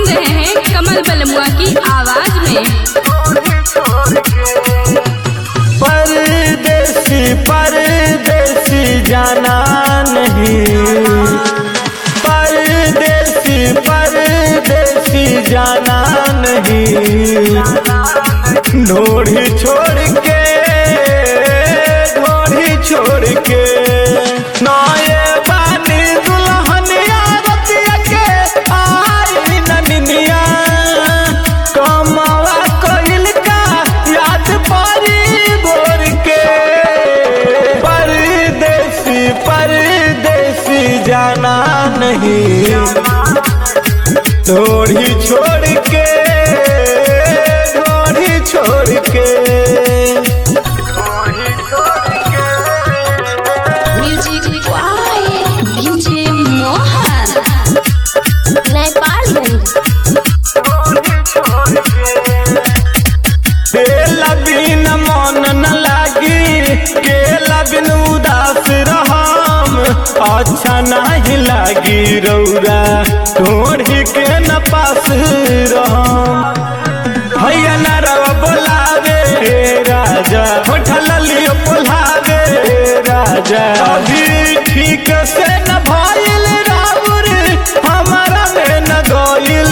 सुन रहे हैं कमल बलमुआ की आवाज में परदेसी परदेसी जाना नहीं परदेसी परदेसी जाना नहीं ढोड़ी छोड़ के ढोड़ी छोड़ के नए बानी दुल्हनिया रतिया के आई ननिया कमावा कइल का याद परी भोर के परदेसी परदेसी जाना नहीं ढोड़ी छोड़ के ढोड़ी छोड़ के म्यूजिक डीजे मोहन नेपालगंज केला बिन मन न लागी केला बिन उदास रहम अच्छा नहीं लागी रौरा ढोढ़ी के न पास रहम भैया न रवा बोलावे हे राजा उठल लियो बोलावे हे राजा अभी ठीक से न भइल राउर हमारा में न गइल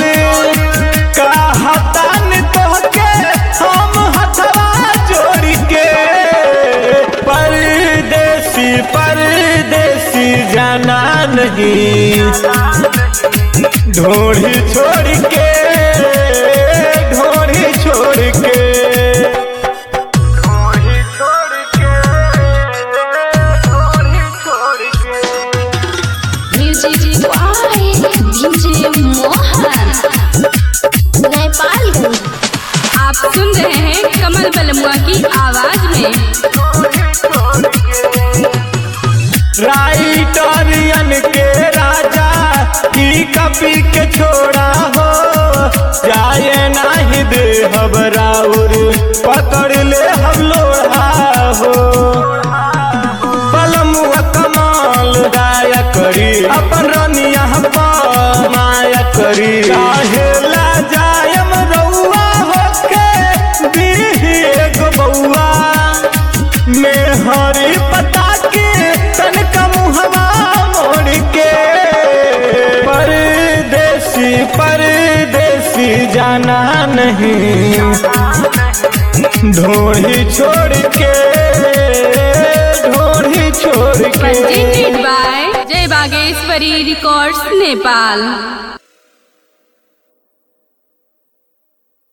कहतान तोहके हम हथवा जोड़ के परदेसी परदेसी जाना नहीं ढोड़ी छोड़ के ढोड़ी छोड़ के म्यूजिक डीजे मोहन नेपालगंज आप सुन रहे हैं कमल बलमुआ की आवाज में राइटरियन के राजा की कपी के छोड़ा हो जाए नाही दे हबराउर पकड़ ले हम लोढ़ा हो बलमुआ कमाल राया करी अपन रनिया माया करी काहे ला जायम रउआ होके दीही एगो बउआ में हरी पता के तनका मुहवा मोड़ के परदेसी परदेसी जाना नहीं ढोड़ी छोड़ के ढोड़ी छोड़ के presented by जय बागेश्वरी रिकॉर्ड्स नेपाल